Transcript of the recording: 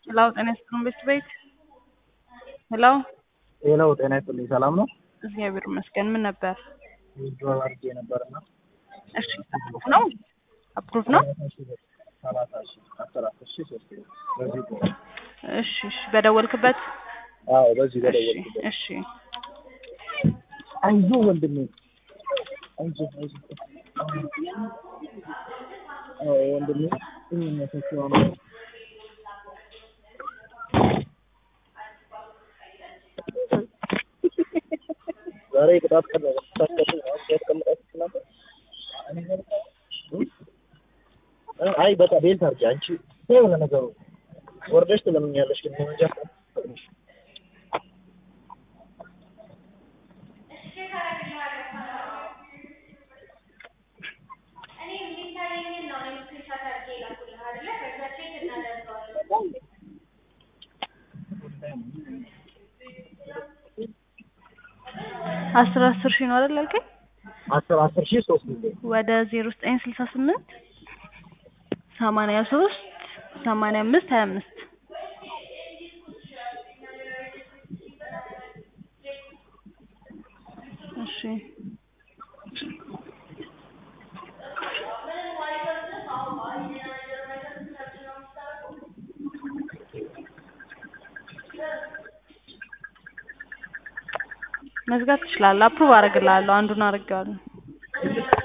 ሄሎ ጤና ይስጥልን ቤት ቤት ሄሎ ሄሎ ጤና ይስጥልኝ ሰላም ነው? እግዚአብሔር ይመስገን። ምን ነበር? ዊዝድሮው አድርጌ ነበርና እሺ አፕሩቭ ነው አፕሩቭ ነው። ሰላሳ ሺህ አስር አስር ሺህ ሶስት ሺህ በዚህ ቆ እሺ እሺ በደወልክበት አዎ በዚህ እሺ በደወልኩበት እሺ አይዞህ ወንድሜ አይዞህ አይዞህ አዎ ወንድሜ የሚመሰክረው ነው ዛሬ ቅጣት ቀን ነው ታስቀጥል ነው ያስቀምጣችሁ ነበር አይ በቃ ቤልት አድርጊ አንቺ የሆነ ነገሩ ወርደሽ ትለምኛለሽ ግን መንጃ አስር አስር ሺህ ነው አይደል ያልከኝ? አስር አስር ሺህ ሶስት ጊዜ ወደ ዜሮ ዘጠኝ ስልሳ ስምንት ሰማንያ ሶስት ሰማንያ አምስት ሀያ አምስት እሺ መዝጋት ትችላለህ። አፕሩቭ አደርግልሃለሁ። አንዱን አድርጌዋለሁ።